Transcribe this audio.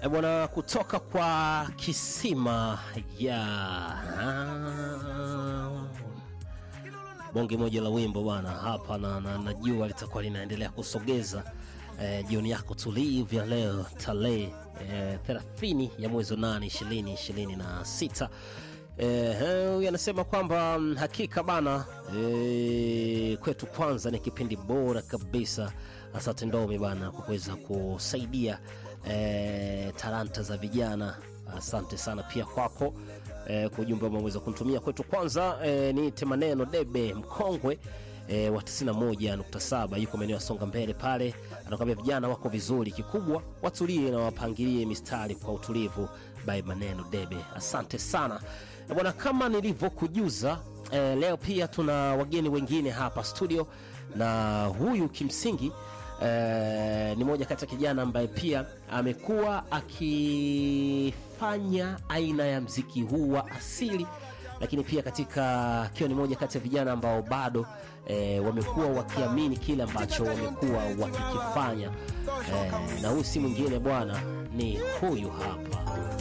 E bwana, kutoka kwa kisima ya bonge moja la wimbo bwana hapa na, na, na jua litakuwa linaendelea kusogeza eh, jioni yako tulivu ya leo tarehe eh, 30 ya mwezi wa 8 20 26 Eh, huyu anasema kwamba mm, hakika bana eh, kwetu kwanza ni kipindi bora kabisa. Asante Ndomi bana kwa kuweza kusaidia eh, talanta za vijana. Asante sana pia kwako eh, kwa ujumbe ambao umeweza kunitumia kwetu kwanza. Eh, niite maneno debe mkongwe e, wa 91.7 yuko maeneo ya Songa Mbele pale, anakwambia vijana wako vizuri, kikubwa watulie na wapangilie mistari kwa utulivu. By maneno debe, asante sana E, bwana, kama nilivyokujuza e, leo pia tuna wageni wengine hapa studio, na huyu kimsingi e, ni moja kati ya kijana ambaye pia amekuwa akifanya aina ya mziki huu wa asili lakini pia katika akiwa ni moja kati ya vijana ambao bado e, wamekuwa wakiamini kile ambacho wamekuwa wakikifanya e, na huyu si mwingine bwana, ni huyu hapa